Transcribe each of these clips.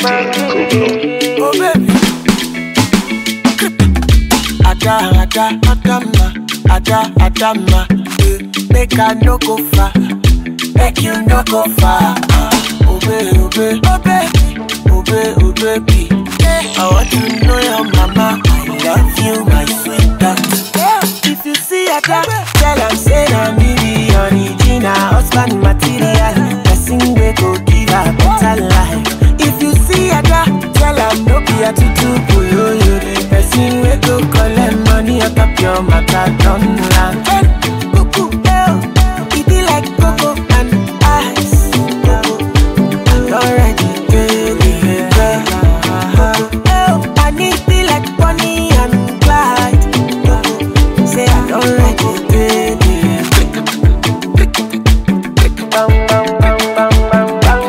Oh baby. Ada, ada, adama, ada, adama. eh, Make I no go far, make you no go far. ah. Obey, obey, obey, obey, obey, baby. I want to know your mama. I love you, my sweetheart. If you see a dog, tell am say na me be original husband material. Person wey go give her better life. If you see a dog, tell am no be a tutu boyoyo. Person wey go collect money on top your matter don land. Hey, cuckoo, eh, oh, e be like cocoa and ice. Already get it, Oh, and it be like Bonnie and Clyde. Say I don't like it, baby. Bang, bang, bang, bang, bang, bang,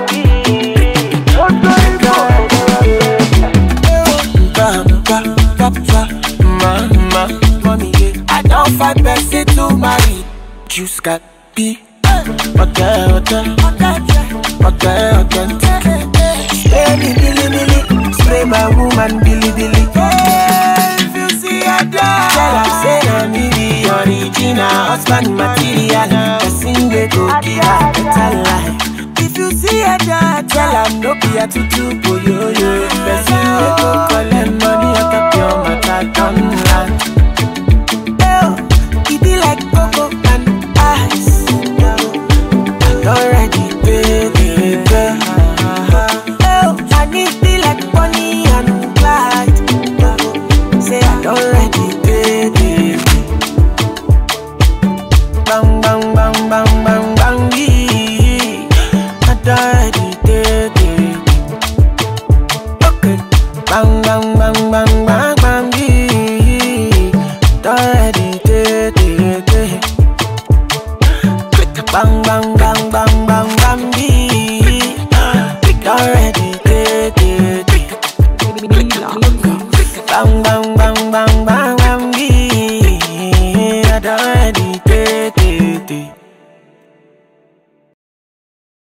I don't find person to marry. Juice got be. Okay, okay, okay, okay. Spray me, billy, billy. Spray my woman, billy, billy. If you see a dog, tell her say na me be original husband material. Person wey go give her better life. If you see a dog, tell her no be a tutu boyoyo. Person wey go collect money on top your matter don land. Oh, e be like cocoa and ice. Already, baby, baby. Oh, and it be like Bonnie and Clyde. Say I don't ready, baby. Bang, bang, bang, bang, bang, bang, yeah. I don't ready, baby. Okay. Bang, bang, bang, bang, bang, bang, yeah. Don't ready, baby. Bang, bang, bang, bang, bang, bang, yeah. Don't ready, baby. Bang, bang, bang, bang, bang.